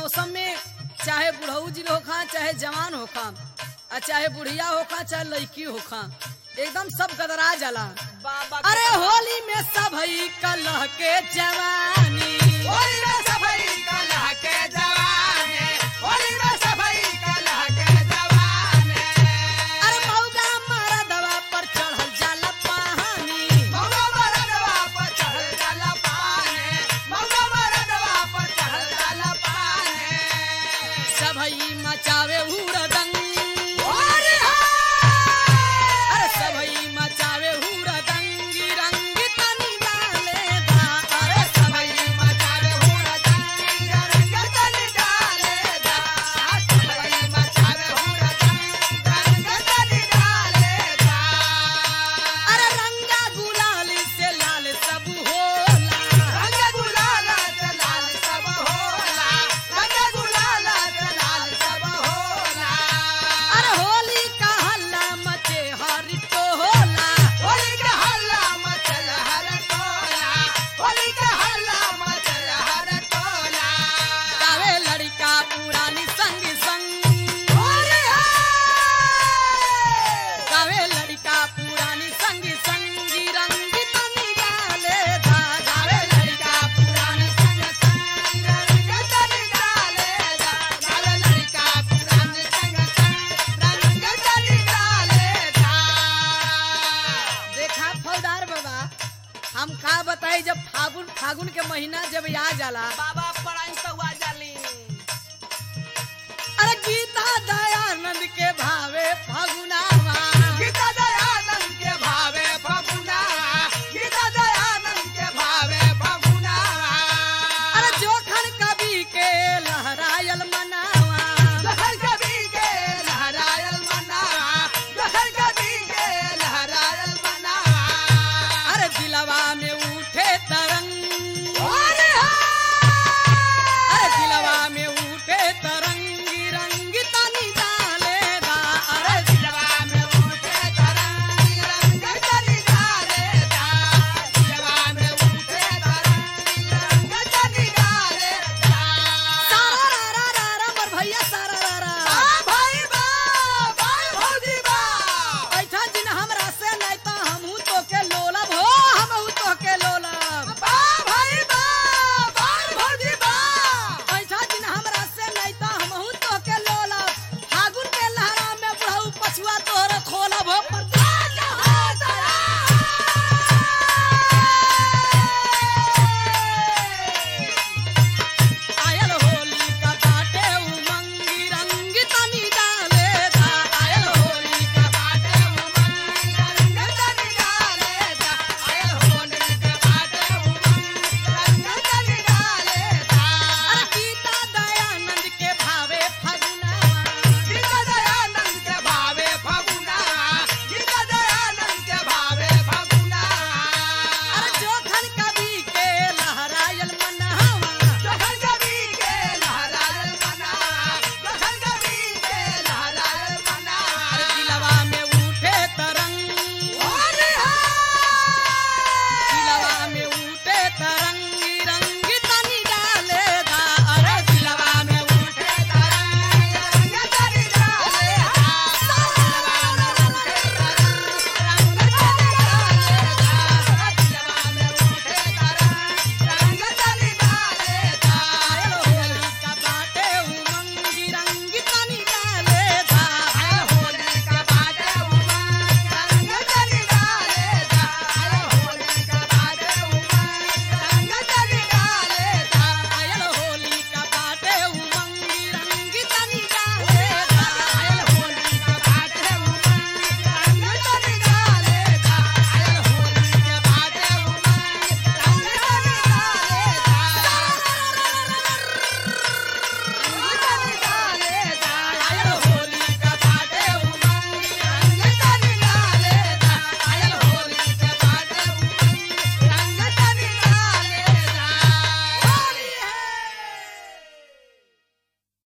मौसम में चाहे बुढ़ऊ जी होखा चाहे जवान होखा आ चाहे बुढ़िया होखा चाहे लड़की होखा एकदम सब गदरा जाला बाबा अरे होली में सब हई कलह के जवानी होली में सफाई कलह के जवाने होली में सफाई कलह के जवाने अरे मौगा मारा दवा पर चढ़ल जाला पानी मौला मरदवा पर चढ़ जाला पाने मौला मरदवा पर चढ़ जाला पाने सब हई मचावे उड़दंग होली